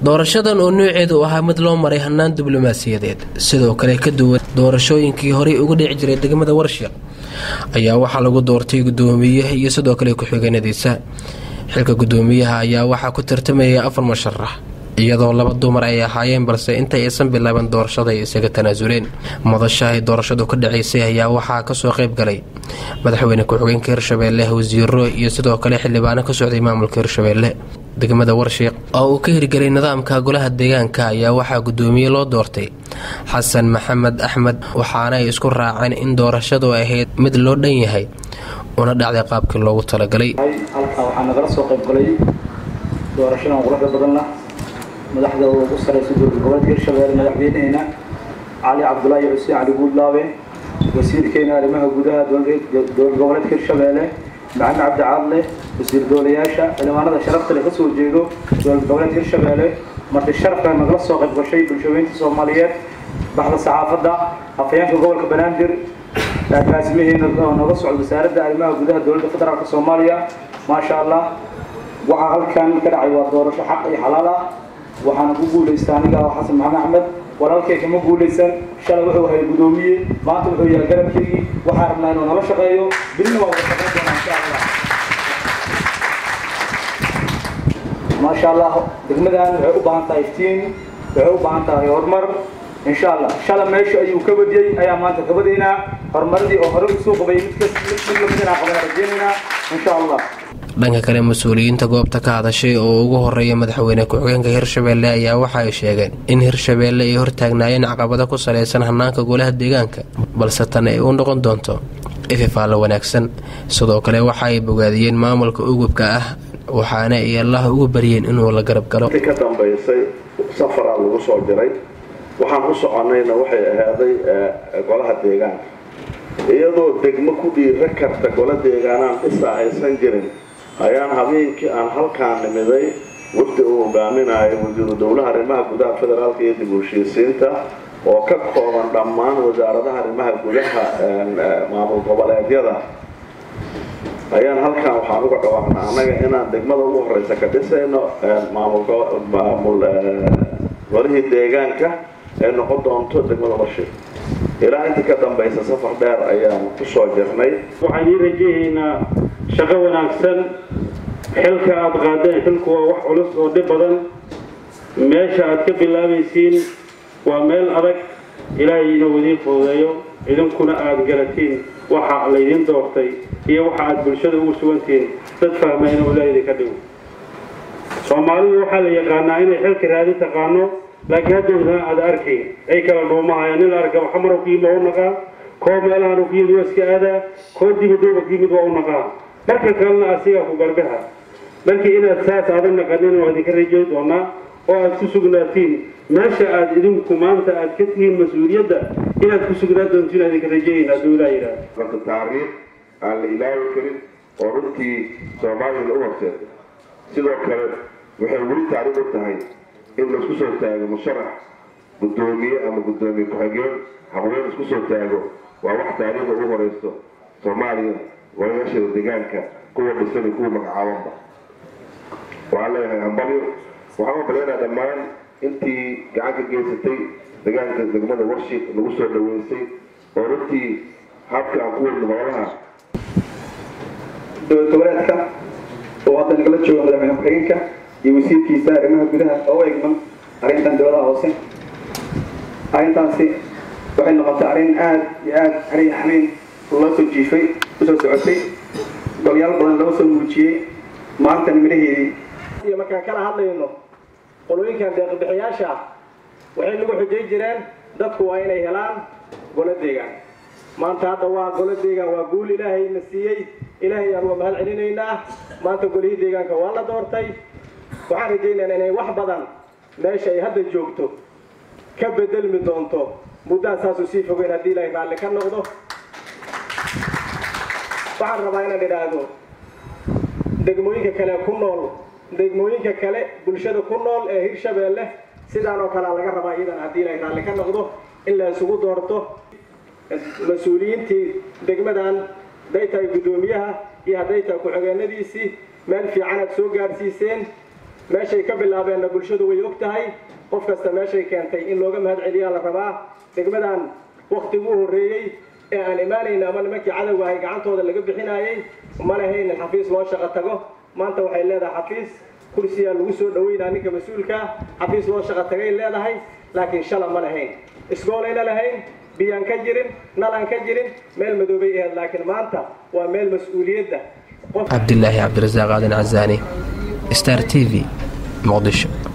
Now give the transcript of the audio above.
doorashadan oo nooceedu ahaa mid loo maray hannaan diblomaasiyadeed sidoo kale ka duwan doorashooyinkii horey uga dhici jiray degmada warshiq ayaa waxaa lagu doortay guddoomiye iyo sidoo kale ku-xigeenadiisa xilka guddoomiyaha ayaa waxaa ku tartamayay afar musharax iyadoo laba dumar ay ahaayeen balse intay aysan bilaaban doorashada ay isaga tanaasuleen madasha ay doorashadu ka dhacaysay ayaa waxaa kasoo qayb galay madaxweyne ku-xigeenka hirshabeelle wasiiro iyo sidoo kale xildhibaano ka socday maamulka hirshabeelle degmada warshiiq oo uu ka hirgelay nidaamka golaha deegaanka ayaa waxaa guddoomiye loo doortay xasan maxamed axmed waxaana ay isku raaceen in doorashadu ahayd mid loo dhan yahay una dhacday qaabkii loogu talagalay halkaa waxaa nagala soo qayb galay doorashadan quruxda badanna madaxda ugu saraysa dowlad goboleedka hirshabeelle madaxweyneheena cali cabdulaahi xuseen cali guudlaabe wasiirkeena arrimaha gudaha dowlad goboleedka hirshabeelle maxamed cabdi caadle wasiir doolayaasha xildhibaanada sharafta leh kasoo jeedo dowlad goboleedka hirshabeelle marti sharafka nagala soo qayb gashay bulshooyinka soomaaliyeed baxda saxaafadda afhayeenka gobolka banaadir agaasimaheena oo nooga socda wasaaradda arrimaha gudaha dowladda federaalk soomaaliya maasha allah waxaa halkan ka dhacay waa doorasho xaq iyo xalaal ah waxaana ku guulaysta aniga xasan maxamed axmed walaalkay kama guulaysan shalay wuxuu ahay guddoomiye maanta wuxuu yahay garabkeygii waxaan rabnaa inuu nala shaqeeyo bilina waa wada shaqeyn doonaa insha allah maasha allah degmadan waxay u baahan tahay iftiin waxay u baahan tahay horumar insha allah shalay meesha ayuu ka badiyey ayaa maanta ka badaynaa horumaradii oo hore usoo qabay mid mid lamid inaan qabana rajeynaynaa insha allah dhanka kale mas-uuliyiinta goobta ka hadashay oo ugu horeeya madaxweyne ku-xigeenka hirshabeelle ayaa waxa ay sheegeen in hirshabeelle ay hortaagnaayeen caqabado ku salaysan hanaanka golaha deegaanka balse tan ay u noqon doonto ififaalo wanaagsan sidoo kale waxa ay bogaadiyeen maamulka ugubka ah waxaana ay allaha ugu baryeen inuu la garab galo ka dambaysay safaraa lagu soo diray waxaan u soconayna waxay ahaaday golaha deegaanka iyadoo degmo ku dhiira karta gola deegaanaan dhisaa aysan jirin ayaan habeenkii aan halkaan nimiday wafdi uu hogaaminayo wasiiru dowlaha arrimaha gudaha federaalka iyo dib u heshiisiinta oo ka kooban dhammaan wasaaradaha arrimaha gudaha maamul goboleedyada ayaan halkaan waxaan uga dhawaaqnaa annaga inaan degmada ugu horeysa ka dhisayno maamul golihii deegaanka ee noqon doonto degmada warshiq ilaa inta ka dambaysa safar dheer ayaan ku soo jirnay waxaan ii rajahaynaa shaqo wanaagsan xilka aada qaadeen xilku waa wax culus oo dhib badan meesha aad ka bilaabaysiin waa meel adag ilaahay inuu idiin fududeeyo idinkuna aada garatiin waxa laydin doortay iyo waxa aada bulshada ugu sugantihiin dad fahma inuu ilaahay idinka dhigo soomaalidu waxaa la yaqaanaa inay xilka raadi taqaano laakiin haddowdana aada arkay ay kala dhuumahayaan nin la arka xamarow ku yimid waa u naqaa koo meelahan ku yimid waa iska aadaa koo dibadooba ku yimid waa u naqaa marka kalena asigaa ku garbaha markii inaad saas aadan naqanin waa idinka rajay doonaa oo aad ku sugnaatiin meesha aad idinku maanta aad ka tihiin mas-uuliyadda inaad ku sugnaa doontiin aad idinka rajayayn hadduu ilaa yidhaah marka taariikh aan la ilaawi karin oo runtii soomaaliyana u horseeda sidoo kale waxay weli taariikh u tahay in laisku soo taago musharax guddoomiye ama guddoomiye ku-xigeen haqween isku soo taago waa wax taariikhda ugu horeyso soomaaliya walayaasheeda deegaanka kuwa dhisan iyo kuwa magacaabanba waxaan leeyahay hambalyo waxaan hambalyaynaa dhammaan intii gacan ka geysatay deegaanka degmada warshiq lagu soo dhaweysay oo runtii habka aan ku wadno hoolaha dowlad goboleedka oo hadda nagala jooga madaxweyne ku-xigeenka iyo wasiirkiisa arrimaha gudaha oo u egman arrintan dowladaha hoose arrintaasi waxay noqotay arrin aada iyo aada arrin xamiin loo soo jiifay usoo socotay golyaal badan loo soo muujiyey maantana midhaheedii iyo markaan kala hadlayno qolooyinkan deeqbixiyaasha waxay lagu xujay jireen dadku waa inay helaan golo deegaan maanta hadda waa golo deegaan waa guul ilaahay na siiyey ilaahay aan waa mahad celinaynaa maanta golihii deegaanka waa la doortay waxaan rajaynaynaa inay wax badan meesha ay hadda joogto ka bedelmi doonto muddaan saasuu sii fogeyn haddii ilaahay raalli ka noqdo waxaan rabaa inaan idhaahdo degmooyinka kale ku nool degmooyinka kale bulshada ku nool ee hirshabeelle sidaan oo kalea laga rabaa iyadan haddii ilaahay raalli ka noqdo in la isugu doorto mas-uuliyiintii degmadan hadday tahay guddoomiyaha iyo hadday tahay ku-xigeenadiisii meel fiican aad soo gaadhsiiseen meeshay ka bilaabeenna bulshadu way og tahay qof kasta meeshay keentay in looga mahad celiyaa la rabaa degmadan waktiguu horreeyey ee aan imaanayna ama nimankii cadowga ahay gacantooda laga bixinaayey ma lahayn in xafiis loo shaqo tago maanta waxay leedahay xafiis kursiyaa lagu soo dhaweynaa ninka mas-uulkaa xafiis loo shaqo tagay leedahay laakiin shala ma lahayn isgoolayna lahayn biyaan ka jirin nalaan ka jirin meel madoobay ahayd laakiin maanta waa meel mas-uuliyadda cabdilaahi cabdirasaaq aadan casaani star t v muqdisho